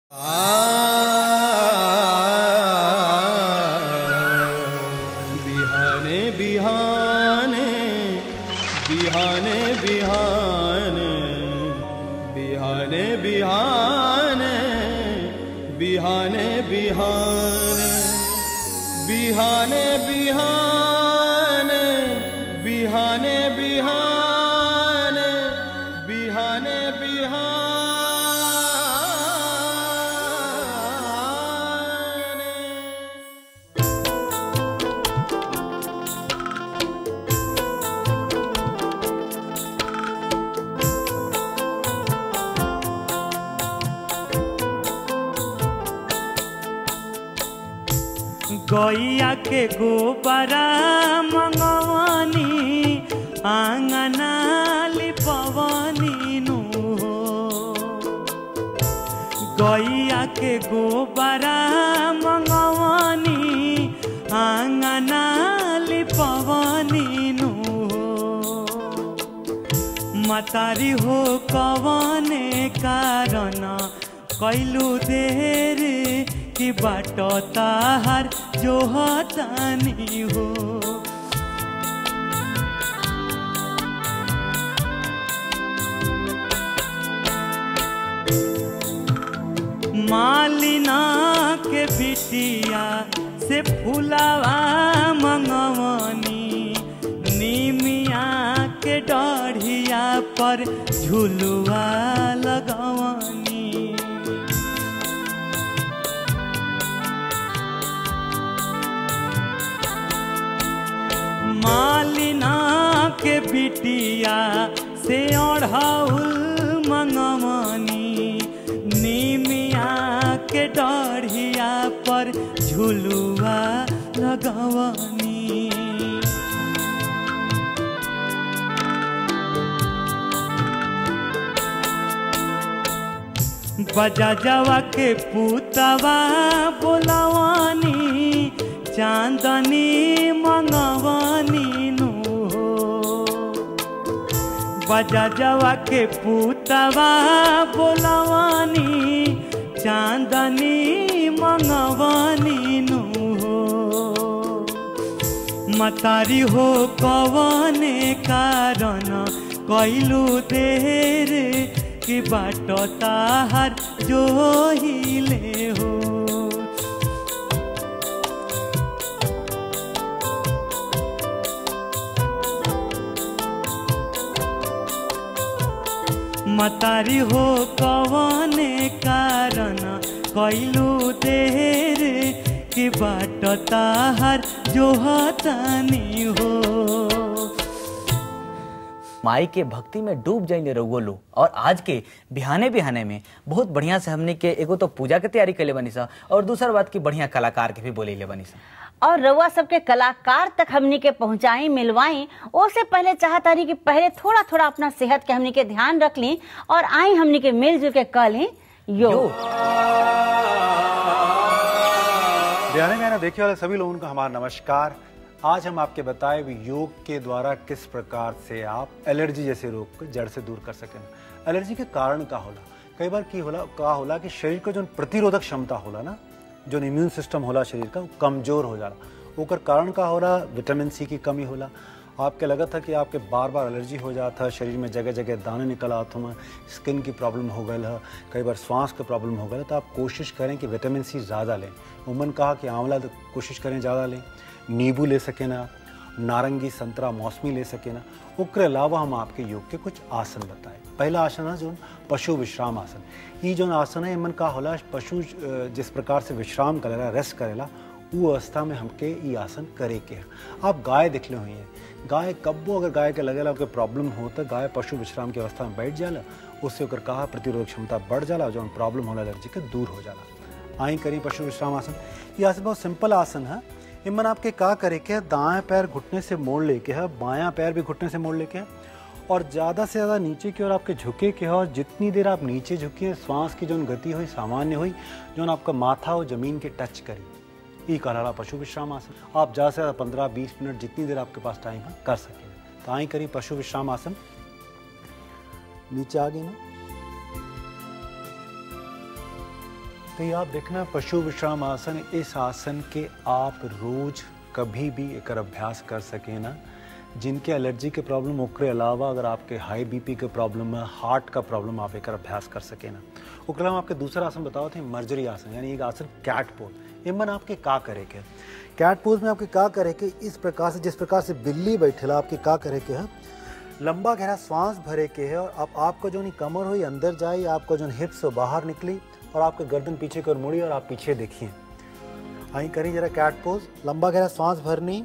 बिहाने बिहाने बिहाने बिहाने बिहाने बिहाने बिहाने बिहाने बिहाने बिहाने बिहाने बिहाने बिहाने बिहाने गैया के गोबरा मंगवानी आंगना लिपवनी नु हो गैया के गोबरा मंगवानी आंगना लिपवनी नु हो मतारी हो कवने कारण कैलू देर कि बाट ताहार जो हतानी हो मालिना के बिटिया से फुलावा मंगवनी निमिया के डढ़िया पर झुलुआ लगवनी मालिना के बिटिया से ओढ़ाउल मंगवनी निमिया के डढ़िया पर झुलुआ लगवनी बजा जवा के पुतवा बोलवानी चांदनी मंगवानी नु हो बजा जवा के पुतवा बोलवानी चांदनी मंगवानी नु हो मतारी हो कवने कारण कैलू देर कि बाट ताहार जो हिले हो मतारी हो कवने कारण कैलू देर कि बाट ताहार जो हतानी हो माई के भक्ति में डूब जाइले रउओ लो और आज के बिहाने बिहाने में बहुत बढ़िया से हमने के एगो तो पूजा के तैयारी कैले बनी सा और दूसरा बात की बढ़िया कलाकार के भी बोले बनी सा और रउआ सबके कलाकार तक हमनी के पहुंचाई मिलवाई ओसे पहले चाहता रही कि पहले थोड़ा थोड़ा अपना सेहत के हमनी के ध्यान रख ली और आई हमनी के मिलजुल के कल ही योग यो बिहाने में देखने वाले सभी लोगों का हमारा नमस्कार आज हम आपके बताए हुए योग के द्वारा किस प्रकार से आप एलर्जी जैसे रोग को जड़ से दूर कर सकें एलर्जी के कारण का होला कई बार की होला का होला कि शरीर को जो प्रतिरोधक क्षमता होला ना जो इम्यून सिस्टम होला शरीर का वो कमजोर हो जाला ओकर कारण का होला विटामिन सी की कमी होला आपके लगा था कि आपके बार बार एलर्जी हो जाता है शरीर में जगह जगह दाने निकल आते हैं स्किन की प्रॉब्लम हो गई है कई बार श्वास का प्रॉब्लम हो गया तो आप कोशिश करें कि विटामिन सी ज़्यादा लें उमन कहा कि आंवला तो कोशिश करें ज़्यादा लें नींबू ले सके ना नारंगी संतरा मौसमी ले सके ना ओकर अलावा हम आपके योग के कुछ आसन बताए पहला आसन है जो पशु विश्राम आसन ये जो आसन है मन का होला पशु अ, जिस प्रकार से विश्राम करेला रेस्ट करेला वो अवस्था में हमके ये आसन करे के है आप गाय दिखले हुई हैं गाय कब्बो अगर गाय के लगेला ओके प्रॉब्लम हो तो गाय पशु विश्राम की अवस्था में बैठ जाला उससे ओकर कहा प्रतिरोधक क्षमता बढ़ जाला जो प्रॉब्लम होला एलर्जी के दूर हो जाला आई करी पशु विश्राम आसन ये आसन बहुत सिंपल आसन है इमन आपके का करे के है दाएं पैर घुटने से मोड़ लेके है बायां पैर भी घुटने से मोड़ लेके है और ज़्यादा से ज़्यादा नीचे की ओर आपके झुके के है और जितनी देर आप नीचे झुके श्वास की जो गति हुई सामान्य हुई जो आपका माथा हो जमीन के टच करी ई कहलाला पशु विश्राम आसन आप ज़्यादा से ज़्यादा पंद्रह बीस मिनट जितनी देर आपके पास टाइम है कर सकें तो आई करी पशु विश्राम आसन नीचे आ गई ना तो ये आप देखना पशु विश्राम आसन इस आसन के आप रोज कभी भी एकर अभ्यास कर सके ना जिनके एलर्जी के प्रॉब्लम ओकरे अलावा अगर आपके हाई बीपी के प्रॉब्लम है हार्ट का प्रॉब्लम आप एकर अभ्यास कर सके ना ओकरे अलावा आपके दूसरा आसन बताओ थे मर्जरी आसन यानी एक आसन कैट पोज इमन आपके का करे के कैट पोज में आपके का करे के इस प्रकार से जिस प्रकार से बिल्ली बैठेला आपके का करे के है लंबा गहरा सांस भरे के है और अब आपका जो नहीं कमर हुई अंदर जाए आपका जो हिप्स हो बाहर निकली और आपका गर्दन पीछे की ओर मुड़ी और आप पीछे देखिए आई करी जरा कैट पोज लंबा गहरा सांस भरनी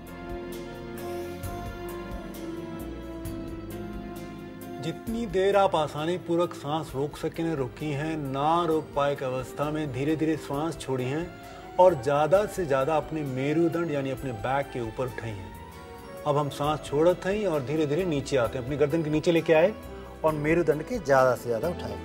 जितनी देर आप आसानी पूर्वक सांस रोक सके ने रोकी हैं ना रोक पाए की अवस्था में धीरे धीरे सांस छोड़ी हैं और ज़्यादा से ज़्यादा अपने मेरुदंड यानी अपने बैक के ऊपर उठाई हैं अब हम सांस छोड़त हैं और धीरे धीरे नीचे आते हैं अपनी गर्दन के नीचे लेके आए और मेरुदंड के ज़्यादा से ज़्यादा उठाए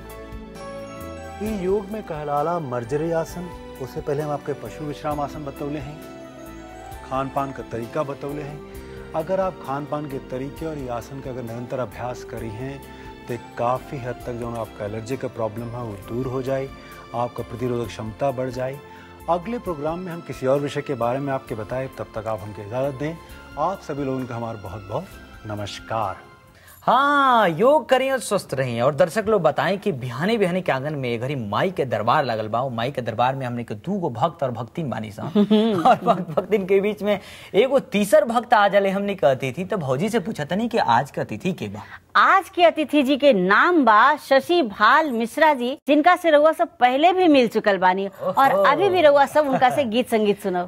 ये योग में कहलाला मर्जरी आसन उससे पहले हम आपके पशु विश्राम आसन बतौले हैं खान पान का तरीका बतौले हैं अगर आप खान पान के तरीके और ये आसन का अगर निरंतर अभ्यास करी हैं तो काफ़ी हद तक जो आपका एलर्जी का प्रॉब्लम है वो दूर हो जाए आपका प्रतिरोधक क्षमता बढ़ जाए अगले प्रोग्राम में हम किसी और विषय के बारे में आपके बताएं तब तक आप हमको इजाज़त दें आप सभी लोगों का हमारा बहुत बहुत नमस्कार हाँ योग करें और स्वस्थ रहें और दर्शक लोग बताएं कि बिहाने बिहाने के आंगन में घरी माई के दरबार लगल बा वो माई के दरबार में हमने के दू गो भक्त और भक्तिन बानी सा और भक्त भक्तिन के बीच में एगो तीसर भक्त आ जाले हमने के अतिथि तो भौजी से पूछा तनी कि आज के अतिथि के बा आज के अतिथि जी के नाम बा शशि भाल मिश्रा जी जिनका से रउआ सब पहले भी मिल चुकल बानी और ओहो। अभी भी रउआ सब उनका से गीत संगीत सुनो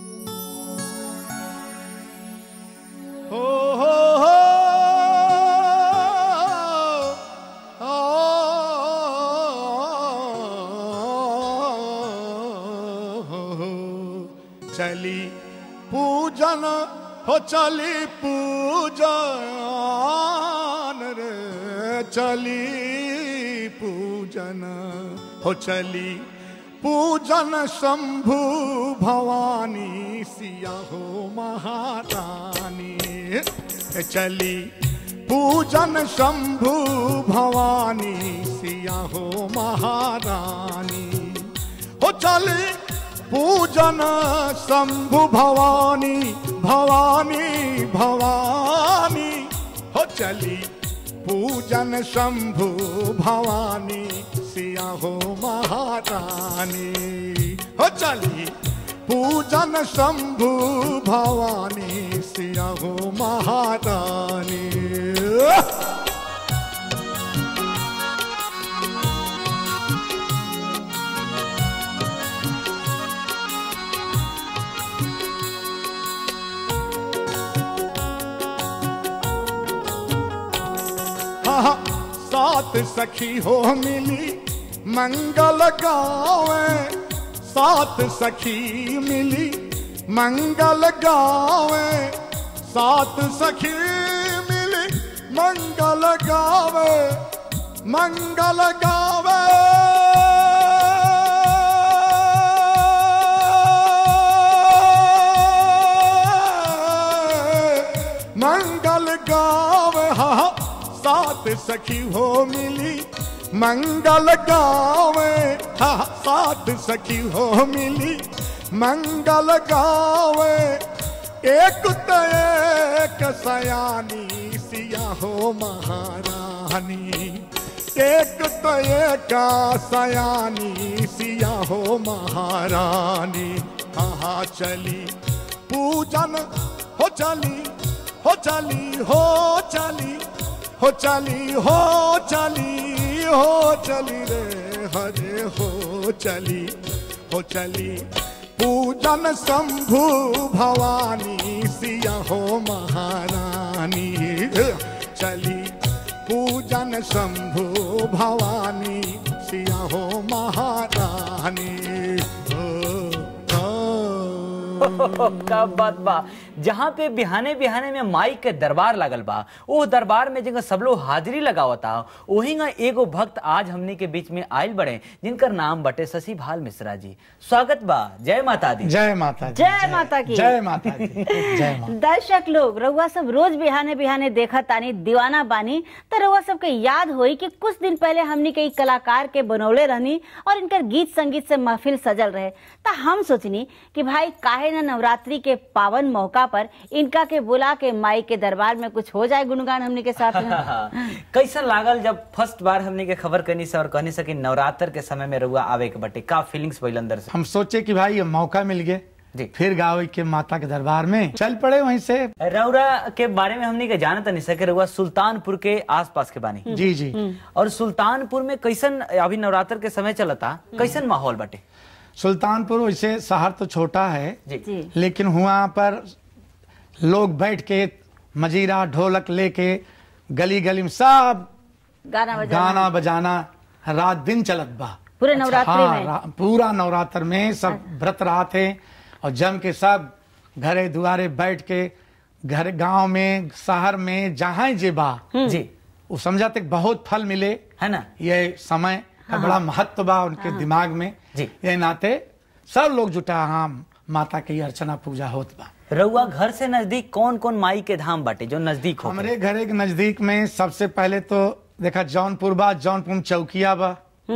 हो हो हो चली पूजन हो चली पूजन रे चली पूजन हो चली पूजन शंभु भवानी सिया हो महारानी चली पूजन शंभु भवानी सिया हो महारानी हो चली पूजन शंभु भवानी भवानी भवानी हो चली पूजन शंभु भवानी सिया हो महारानी हो चली पूजन शंभु भवानी सिया हो महारानी हाँ, सात सखी हो मिली मंगल गावे सात सखी मिली मंगल गावे सात सखी मिली मंगल गावे मंगल गावे मंगल गावे हा सात सखी हो मिली मंगल गावे हा सात सखी हो मिली मंगल गावे एक तो एक सयानी सिया हो महारानी एक तो एक सयानी सिया हो महारानी हाँ चली पूजन हो चली हो चली हो चली हो चली हो चली हो चली रे हरे हो चली हो चली पूजन शंभु भवानी सिया हो महारानी चली पूजन शंभु भवानी सिया हो महारानी हो, हो। का बात बा जहाँ पे बिहाने बिहाने में माई के दरबार लागल बा वो दरबार में जगह सब लोग हाजिरी लगावता वही ना एगो भक्त आज हमनी के बीच में आयल बड़े जिनकर नाम बटे शशि भाल मिश्रा जी स्वागत बा जय माता दी जय माता दी जय माता की। जय माता दी जय माता दर्शक लोग रउआ सब रोज बिहाने बिहाने देखा तानी दीवाना बानी तो रउआ सबके याद होई कि कुछ दिन पहले हमनी के ई कलाकार के बनौले रहनी और इनकर गीत संगीत से महफिल सजल रहे तो हम सोचनी कि भाई काहे न नवरात्रि के पावन मौका पर इनका के बुला के माई के दरबार में कुछ हो जाए गुणगान हमनी के साथ में कैसा लागल जब फर्स्ट बार हमनी के खबर करनी से और कहनी से कि नवरात्र के समय में रुआ आवे के बटे का फीलिंग्स भइल अंदर से हम सोचे कि भाई ये मौका मिल गए जी। फिर गावे के माता के दरबार में चल पड़े वहीं से रौरा के बारे में हमनी के जानत नहीं सके रुआ सुल्तानपुर के आसपास के बानी जी जी और सुल्तानपुर में कैसन अभी नवरात्र के समय चलता कैसन माहौल बटे सुल्तानपुर वैसे शहर तो छोटा है जी जी लेकिन वहाँ पर लोग बैठ के मजीरा ढोलक लेके गली गली में सब गाना बजाना गाना बजाना रात दिन चलत बा पूरे नवरात्रि हाँ, में रा- पूरा नवरात्र में सब व्रत रहा थे और जम के सब घरे दुआरे बैठ के घर गांव में शहर में जहाँ जे बा जी वो समझाते बहुत फल मिले है ना ये समय का बड़ा महत्व बा उनके दिमाग में जी। ये नाते सब लोग जुटा हाँ माता की अर्चना पूजा होत बा रउआ घर से नजदीक कौन कौन माई के धाम बाटे जो नजदीक हो हमारे घरे के नजदीक में सबसे पहले तो देखा जौनपुर बा जौनपुर में चौकिया बा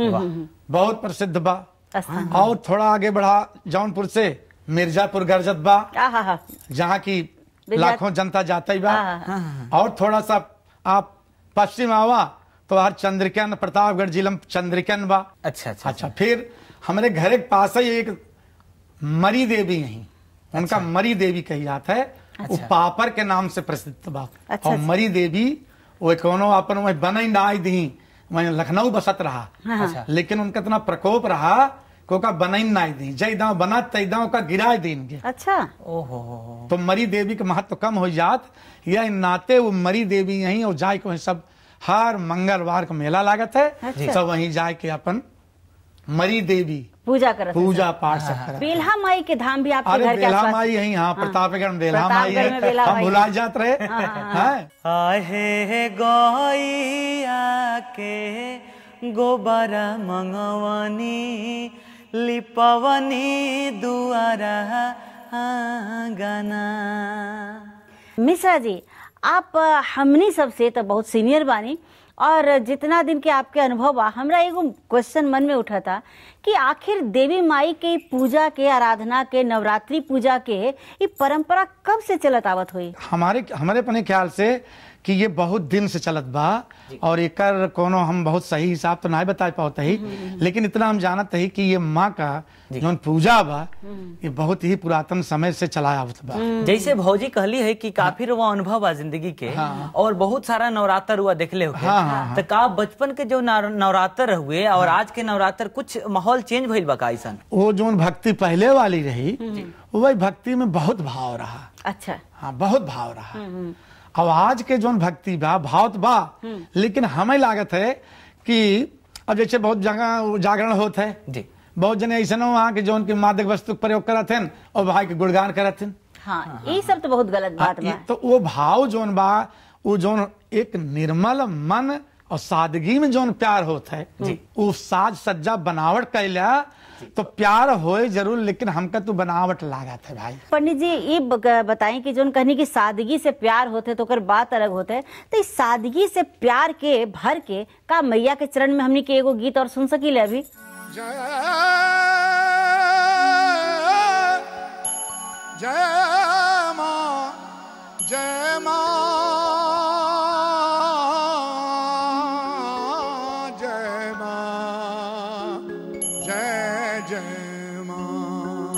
बहुत प्रसिद्ध बा स्थान और थोड़ा आगे बढ़ा जौनपुर से मिर्जापुर गरजत बा आहा हा जहाँ की विराट- लाखों जनता जाता ही बा हाँ, और थोड़ा सा आप पश्चिम आवा तो हर चंद्रिकन प्रतापगढ़ जिला में चंद्रिकन बा अच्छा अच्छा अच्छा फिर हमारे घर के पास ही एक मरी देवी यही उनका मरी देवी कही जाता है वो अच्छा। पापर के नाम से प्रसिद्ध बा अच्छा, और अच्छा। मरी देवी वो कोनो अपन वही बनई ना आई दी वही लखनऊ बसत रहा अच्छा लेकिन उनका इतना प्रकोप रहा को का बनई ना आई दी जय दाव बना तई दाव का गिराए दीन के अच्छा ओहो हो हो तो मरी देवी के महत्व कम हो जात या नाते वो मरी देवी यहीं और जाए के वहीं सब हर मंगलवार को मेला लागत है अच्छा। सब वहीं जाए के अपन मरी देवी पूजा करत पूजा पाठ सब करत बेल्हा माई के धाम भी आपके अरे घर के बेल्हा आसपास माई यहीं हाँ प्रतापगढ़ में बेल्हा माई प्रतापगढ़ में है बेल्हा हम माई भुला है। जात रहे हैं आहे गैया के गोबर मंगवनी लिपवनी दुआरा आंगना मिश्रा जी आप अ, हमनी सबसे तो बहुत सीनियर बानी और जितना दिन के आपके अनुभव बा हमरा एगो क्वेश्चन मन में उठा था कि आखिर देवी माई के पूजा के आराधना के नवरात्रि पूजा के ये परंपरा कब से चलत आवत हुई हमारे हमारे अपने ख्याल से कि ये बहुत दिन से चलत बा और एकर कोनो हम बहुत सही हिसाब तो नहीं बता पाते ही लेकिन इतना हम जानत ही कि ये माँ का जो पूजा बा ये बहुत ही पुरातन समय से चला आवत बा जैसे भौजी कहली है कि काफी वो अनुभव बा जिंदगी के और बहुत सारा नवरात्र हुआ देखले होके हाँ, हाँ, तो का बचपन के जो नव- नवरात्र हुए और आज के नवरात्र कुछ माहौल चेंज भइल बा का ऐसन वो जो भक्ति पहले वाली रही वही भक्ति में बहुत भाव रहा अच्छा हाँ बहुत भाव रहा अब आज के जो भक्ति बा भाव तो बा लेकिन हमें लागत है कि अब जैसे बहुत जगह जागरण होता है जी बहुत जने ऐसा वहाँ के जो उनके मादक वस्तु के प्रयोग करत हन और भाई के गुणगान करत हन हाँ ये सब तो बहुत गलत बात हाँ, बा ये तो वो भाव जोन बा वो जोन एक निर्मल मन और सादगी में जोन प्यार होता है वो साज सज्जा बनावट कैला तो प्यार होए जरूर लेकिन हमका तो बनावट लागत है भाई पंडित जी ये ब- बताएं कि जोन कहनी की सादगी से प्यार होते तो ओकर बात अलग होते है तो इस सादगी से प्यार के भर के का मैया के चरण में हमनी के एगो गीत और सुन सकीले अभी जय जय मां जय मां जय मां जय जय मां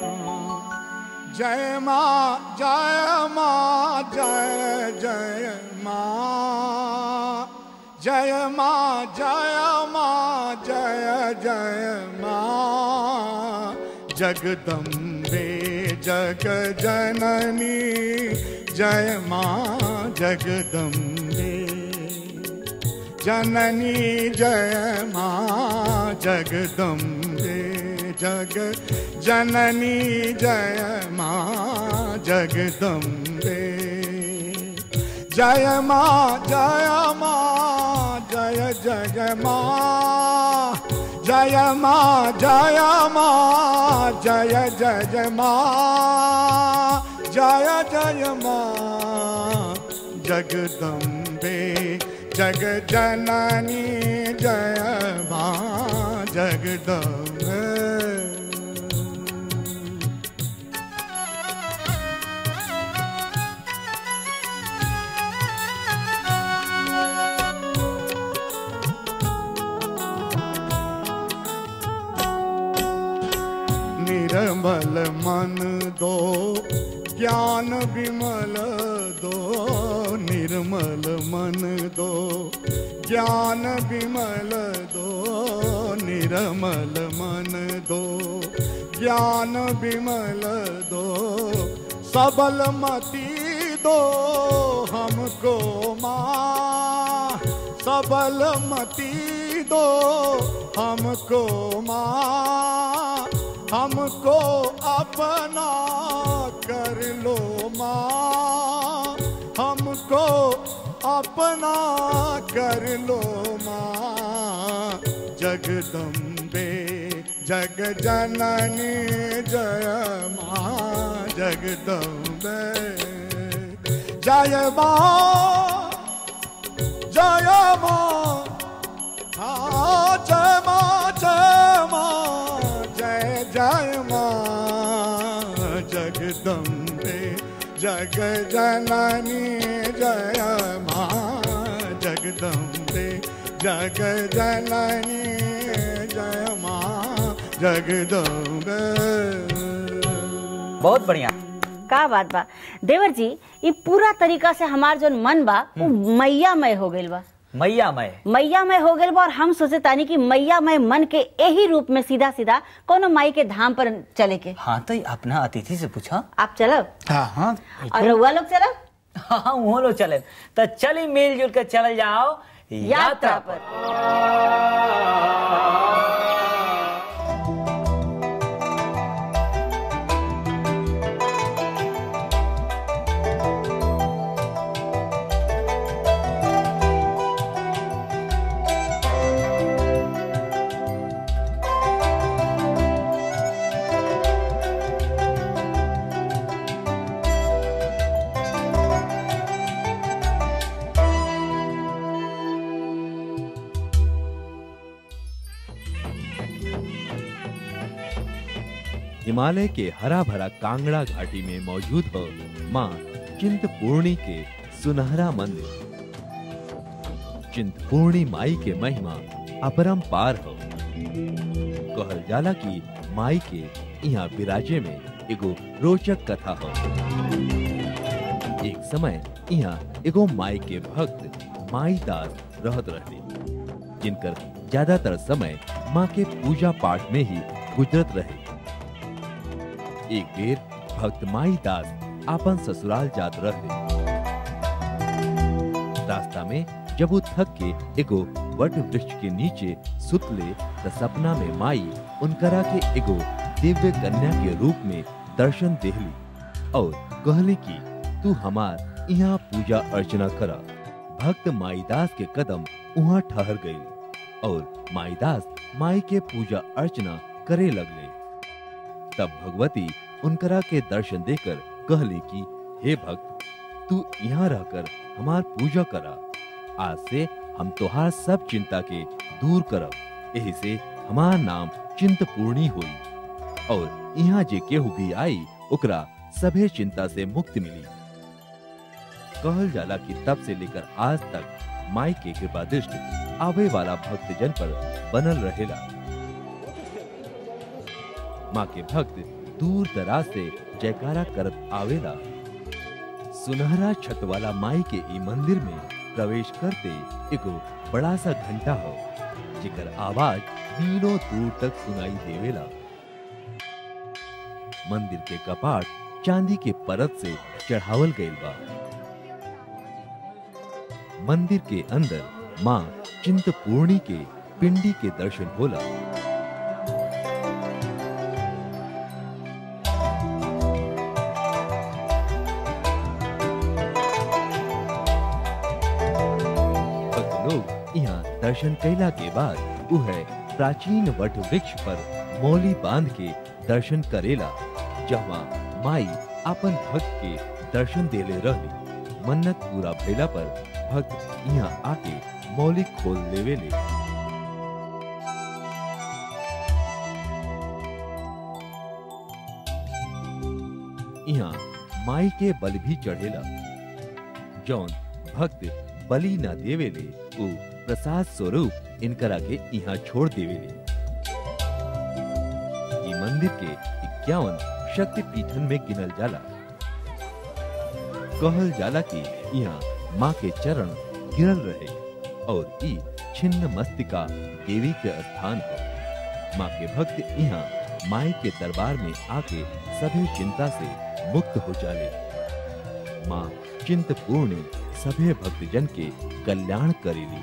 जय मां जय मां जय जय मां जय मां जय मां जय जय मां जगदम्बे जग जननी जय मां जगदम्बे जननी जय मां जगदम्बे जग जननी जय माँ जगदम्बे जय माँ जय माँ जय जय माँ जय माँ जय माँ जय जय जय माँ जय जय माँ जगदम्बे जग जननी जय माँ जगदम्बे निर्मल मन दो ज्ञान विमल दो निर्मल मन दो ज्ञान विमल दो निर्मल मन दो ज्ञान विमल दो सबल मति दो हमको माँ सबल मति दो हमको माँ हमको अपना कर लो माँ हमको अपना कर लो माँ जगदम्बे जग जननी जय माँ जगदम्बे जय माँ जय माँ हाँ जय माँ जय माँ जय जय माँ जगदम्बे जग जननी जय माँ जगदम्बे जग जननी जय माँ जगदम्बे बहुत बढ़िया का बात बा देवर जी ये पूरा तरीका से हमार जो मन बा वो मैयामय हो गइल बा मैया मैं मैयामय हो गइल बा और हम सोचे तानी कि मैयामय मन के यही रूप में सीधा सीधा कोनो माई के धाम पर चले के हाँ तो अपना अतिथि से पूछा आप चलब हाँ हाँ और रउआ लोग चलब हाँ वो लोग चले तो चली मिलजुल कर चल जाओ यात्रा पर हिमालय के हरा भरा कांगड़ा घाटी में मौजूद हो माँ चिंतपूर्णी के सुनहरा मंदिर चिंतपूर्णी माई के महिमा अपरंपार हो कहल जाला की माई के यहाँ विराजे में एगो रोचक कथा हो एक समय यहाँ एगो माई के भक्त माई दास रहत रहते जिनकर ज्यादातर समय माँ के पूजा पाठ में ही गुजरत रहे एक बेर भक्त माई दास आपन ससुराल जात रहते रास्ता में जब वो थक के एगो वट वृक्ष के नीचे सुतले त सपना में माई उनकरा के एगो दिव्य कन्या के रूप में दर्शन देहली और कहली कि तू हमार यहाँ पूजा अर्चना करा भक्त माईदास के कदम वहाँ ठहर गई और माईदास माई के पूजा अर्चना करे लगले तब भगवती उनकरा के दर्शन देकर कहली कि हे भक्त तू यहाँ रहकर हमार पूजा करा आज से हम तोहार सब चिंता के दूर करब यही से हमार नाम चिंतपूर्णी हुई और यहाँ जे केहू भी आई ओकरा सभे चिंता से मुक्ति मिली कहल जाला कि तब से लेकर आज तक माई के कृपा दृष्टि आवे वाला भक्तजन पर बनल रहेला माँ के भक्त दूर दराज से जयकारा करत आवेला सुनहरा छत वाला माई के ई मंदिर में प्रवेश करते एगो बड़ा सा घंटा हो जेकर आवाज मीलों दूर तक सुनाई देवेला मंदिर के कपाट चांदी के परत से चढ़ावल गईल बा मंदिर के अंदर माँ चिंतपूर्णी के पिंडी के दर्शन होला दर्शन कैला के बाद वह प्राचीन वट वृक्ष पर मौली बांध के दर्शन करेला जहाँ माई अपन भक्त के दर्शन देले रहली मन्नत पूरा भइला पर भक्त यहाँ आके मौली खोल लेवेले यहाँ माई के बल भी चढ़ेला जौन भक्त बलि न देवेले उ प्रसाद स्वरूप इनकरा के यहाँ छोड़ देवेले ई मंदिर के इक्यावन शक्ति पीठन में गिनल जाला कहल जाला कि यहाँ माँ के चरण गिरल रहे और ई छिन्न मस्तिका देवी के स्थान है माँ के भक्त यहाँ माई के दरबार में आके सभी चिंता से मुक्त हो जाले माँ चिंतपूर्ण सभे भक्तजन के कल्याण करेली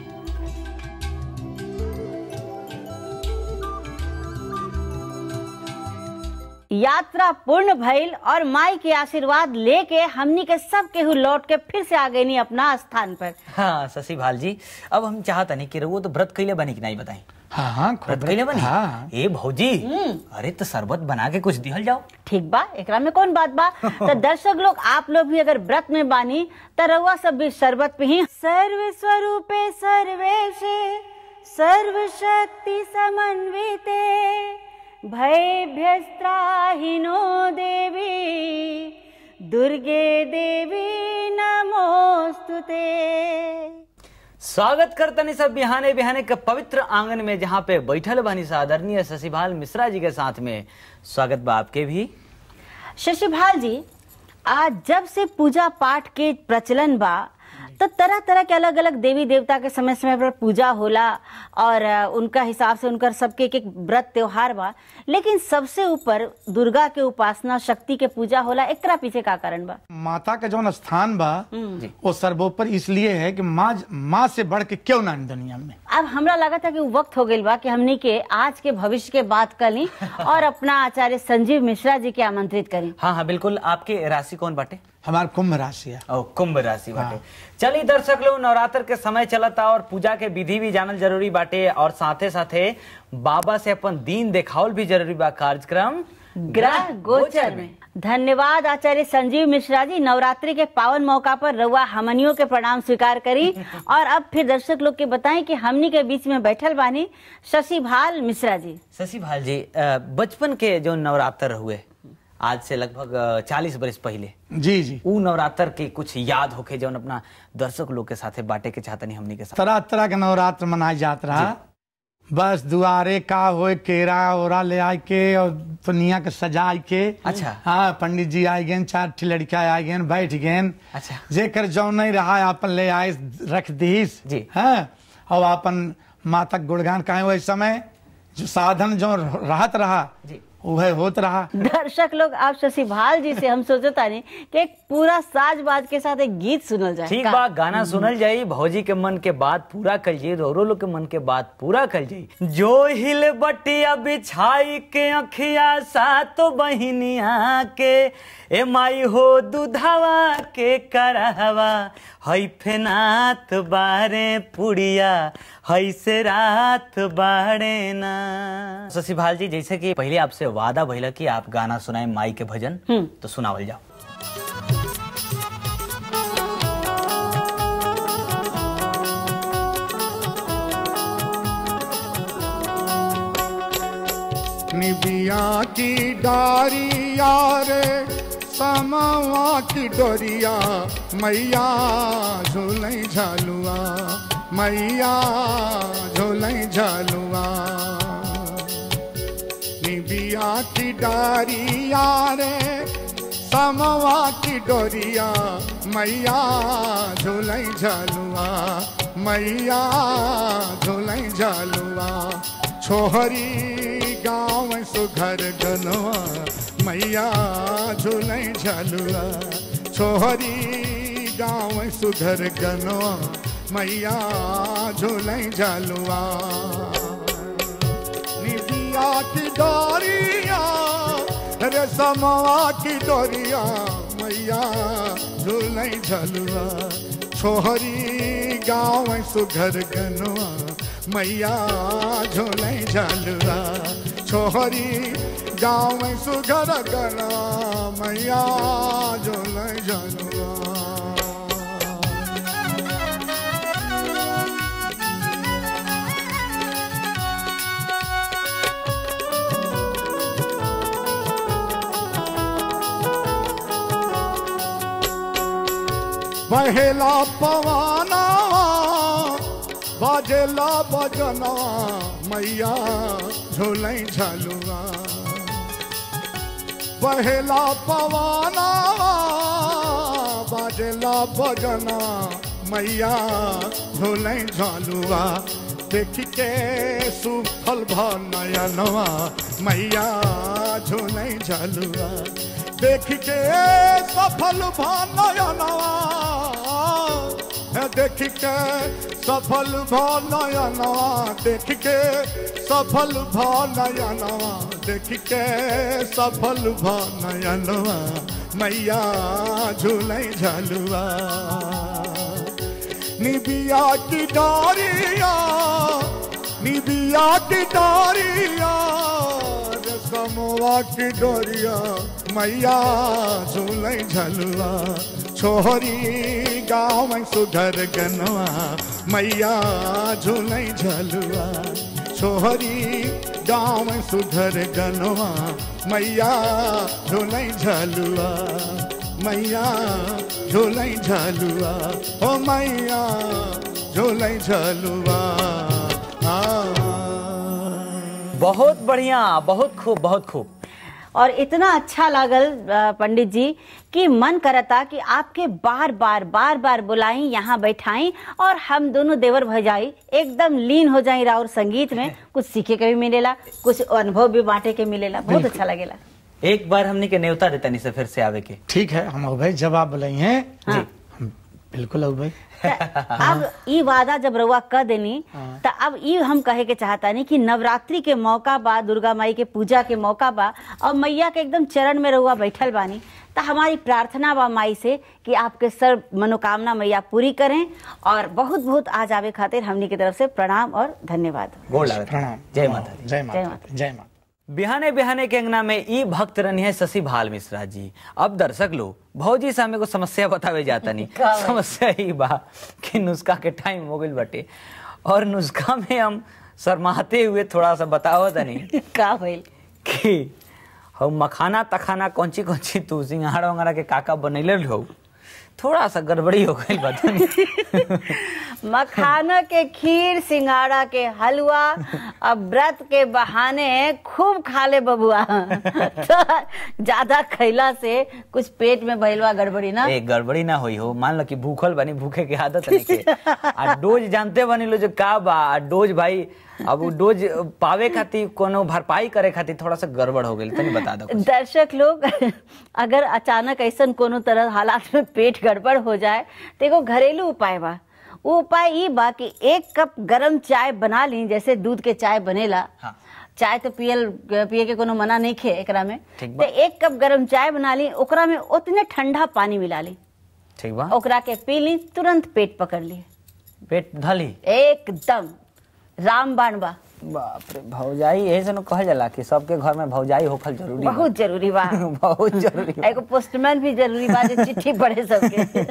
यात्रा पूर्ण भइल और माई के आशीर्वाद लेके हमनी के सब केहू लौट के फिर से आ गई अपना स्थान पर हाँ शशि भाल जी अब हम चाहता नहीं कि रहुआ तो व्रत कैले बनी कि नहीं बताई हाँ हाँ खूब व्रत कैले बनी हाँ ए भौजी अरे तो शरबत बना के कुछ दिहल जाओ ठीक बा एकरा में कौन बात बा तो दर्शक लोग आप लोग भी अगर व्रत में बानी तो रउआ सब भी शरबत पे ही सर्व स्वरूपे सर्वेशे सर्व शक्ति समन्विते भयभ्यस्त्राहिनो देवी दुर्गे देवी नमोस्तुते स्वागत करतनी सब बिहाने बिहाने के पवित्र आंगन में जहाँ पे बैठल बनी सा आदरणीय शशिभाल मिश्रा जी के साथ में स्वागत बा आपके भी शशिभाल जी आज जब से पूजा पाठ के प्रचलन बा तो तरह तरह के अलग अलग देवी देवता के समय समय पर पूजा होला और अ, उनका हिसाब से उनका सबके एक एक व्रत त्योहार बा लेकिन सबसे ऊपर दुर्गा के उपासना शक्ति के पूजा होला एकरा पीछे का कारण बा माता का जौन स्थान बा वो सर्वोपर इसलिए है कि माँ माँ से बढ़ के क्यों ना दुनिया में अब हमरा लगा था कि वो वक्त हो गई बा कि हमनी के आज के भविष्य के बात कर ली और अपना आचार्य संजीव मिश्रा जी के आमंत्रित करी हाँ हाँ बिल्कुल आपके राशि कौन बाटे हमारा कुंभ राशि है ओ कुंभ राशि बाटे चलिए दर्शक लोग नवरात्र के समय चलता और पूजा के विधि भी जानल जरूरी बाटे और साथे साथे बाबा से अपन दीन देखावल भी जरूरी बा कार्यक्रम ग्रह गोचर में धन्यवाद आचार्य संजीव मिश्रा जी नवरात्रि के पावन मौका पर रउआ हमनियों के प्रणाम स्वीकार करी और अब फिर दर्शक लोग के बताएं कि हमनी के बीच में बैठल बानी शशि भाल मिश्रा जी शशि भाल जी अ, बचपन के जो नवरात्र हुए आज से लगभग चालीस बरस पहले जी जी ऊ नवरात्र के कुछ याद होके जौन अपना दर्शक लोग के साथे बांटे के चाहतनी हमनी के साथ तरह तरह के नवरात्र मनाए जात रहा बस दुआरे का होए केरा ओरा ले आए के और दुनिया के सजाए के अच्छा। हाँ पंडित जी आए गए चार ठी लड़का आए गए बैठ गए अच्छा। जेकर जौ नहीं रहा अपन ले आए रख दीस जी। हाँ और अपन माता के गुणगान कहे वही समय जो साधन जो रहत रहा जी। वह होत रहा दर्शक लोग आप शशि भाल जी से हम सोचता नहीं कि एक पूरा साज बाज के साथ एक गीत सुनल जाए ठीक का? बा गाना सुनल जाई भौजी के मन के बात पूरा कल जाई रोरो लोग के मन के बात पूरा कल जाई जो हिल बटिया बिछाई के अखिया सातो बहिनिया के ए माई हो दुधावा के करहवा हई फेनात बारे पुड़िया हई से रात बाड़े ना शशि भाल जी जैसे कि पहले आपसे वादा भइला कि आप गाना सुनाए माई के भजन तो सुनावल जाओ निबिया की डारिया रे समवा की डोरिया मैया झूलई झालुआ मैया झूलई झालुआ निबिया की डारिया रे समवा की डोरिया मैया झूलई झालुआ मैया झूलई झालुआ छोहरी गाँव सुघर गनवा मैया झूलई झालुआ छोहरी गाँव सुघर गनवा मैया झूलई झालुआ निबिया की डोरिया रे समवा की डोरिया मैया झूलई झलुआ छोहरी गाँव सुघर गनवा मैया झूले झलुआ छोहरी गाँव में सुघर गना मैया झूले झलुआ बहेला पवाना बाजेला बजना मैया झूले झलुआ बहेला पवाना बाजेला बजना मैया झूले झलुआ देख के सुफल भनयनवा मैया झूले झलुआ देख के सफल भनयनवा देख के सफल भनयनवा देख के सफल भनयनवा देख के सफल भनयनवा मैया झूले झलुआ निबिया की डारिया निबिया की डारिया रेशमवा की डोरिया मैया झूले झलुआ छोहरी गाँव में सुधर गनवा मैया झूले झलुआ छोहरी गाँव में सुधर गनवा मैया झूले झलुआ मैया झूले झलुआ ओ मैया झूले झलुआ आ बहुत बढ़िया बहुत खूब बहुत खूब और इतना अच्छा लागल अ, पंडित जी कि मन करता कि आपके बार बार बार बार बुलाई यहाँ बैठाई और हम दोनों देवर भजाई एकदम लीन हो जाई राउर संगीत में कुछ सीखे के भी मिलेला कुछ अनुभव भी बांटे के मिलेला बहुत अच्छा लगेला एक बार हमने के न्योता देता नहीं से फिर से आवे के ठीक है हम भाई जब आप बुलाई हैं हाँ। हम बिल्कुल अब भाई त अब ई वादा जब रउआ क देनी त अब ई हम कहे के चाहता नहीं कि नवरात्रि के मौका बा दुर्गा माई के पूजा के मौका बा और मैया के एकदम चरण में रउआ बैठल बानी त हमारी प्रार्थना बा माई से कि आपके सर्व मनोकामना मैया पूरी करें और बहुत बहुत आज आवे खातिर हमनी की तरफ से प्रणाम और धन्यवाद गोड़ लागत प्रणाम जय माता दी जय जय माता माता दी, जय माता बिहाने बिहाने के अंगना में ई भक्त रनी है शशि भाल मिश्रा जी अब दर्शक लोग भौजी से हमें को समस्या बतावे जाता नहीं का भाई? समस्या ही बा कि नुस्खा के टाइम हो गइल बटे और नुस्खा में हम शर्माते हुए थोड़ा सा बताओ तनी का भइल कि हम मखाना तखाना कौची कौची तू सिंघाड़ा वंगाड़ा के काका बनैले रहो थोड़ा सा गड़बड़ी हो गई बता मखाना के खीर सिंगाड़ा के हलवा अब व्रत के बहाने खूब खा ले बबुआ तो ज्यादा खैला से कुछ पेट में भइलवा गड़बड़ी ना ए गड़बड़ी ना होई हो मान लो कि भूखल बनी भूखे के आदत नहीं के आ डोज जानते बनी लो जो का बा आ डोज भाई अब उ डोज पावे खातिर कोनो भरपाई करे खातिर थोड़ा सा गड़बड़ हो गई तनी बता दो कुछ। दर्शक लोग अगर अचानक ऐसा कोनो तरह हालात में पेट गड़बड़ हो जाए तो एगो घरेलू उपाय बा वो उपाय ई बा कि एक कप गरम चाय बना ली जैसे दूध के चाय बनेला हाँ। चाय तो पियल पिए के कोनो मना नहीं खे एकरा में ठीक तो बा। एक कप गरम चाय बना ली ओकरा में उतने ठंडा पानी मिला ली ठीक बा ओकरा के पी ली तुरंत पेट पकड़ ली पेट धली एकदम रामबाण बा बाप रे भौजाई यही से न कहल जाला कि सबके घर में भौजाई होखल जरूरी बा। बहुत जरूरी बा बहुत जरूरी बा। एगो पोस्टमैन भी जरूरी बा जो चिट्ठी पढ़े सबके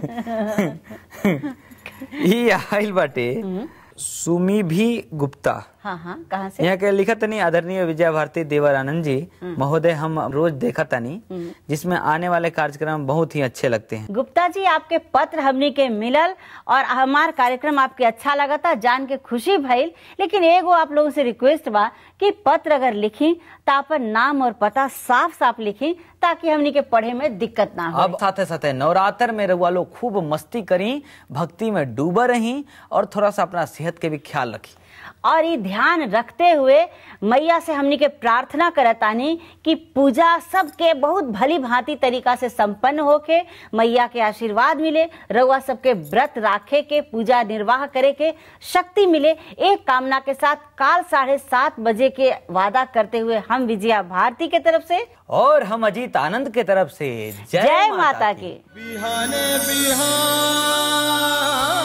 ई आइल बाटे सुमी भी गुप्ता हाँ हाँ कहाँ से यहाँ के लिखत तनी आदरणीय विजय भारती देवर आनंद जी महोदय हम रोज देखा तनी जिसमें आने वाले कार्यक्रम बहुत ही अच्छे लगते हैं गुप्ता जी आपके पत्र हमनी के मिलल और हमार कार्यक्रम आपके अच्छा लगा था जान के खुशी भइल लेकिन एगो आप लोगों से रिक्वेस्ट बा कि पत्र अगर लिखी तो अपन नाम और पता साफ साफ लिखी ताकि हमनी के पढ़े में दिक्कत ना हो अब साथे साथे नवरात्र में रउआ लोग खूब मस्ती करी भक्ति में डूबा रही और थोड़ा सा अपना सेहत के भी ख्याल रखी और ये ध्यान रखते हुए मैया से हमनी के प्रार्थना करतानी कि पूजा सबके बहुत भली भांति तरीका से संपन्न होके मैया के आशीर्वाद मिले रउआ सबके व्रत राखे के पूजा निर्वाह करे के शक्ति मिले एक कामना के साथ काल साढ़े सात बजे के वादा करते हुए हम विजया भारती के तरफ से और हम अजीत आनंद के तरफ से जय माता की बिहाने बिहान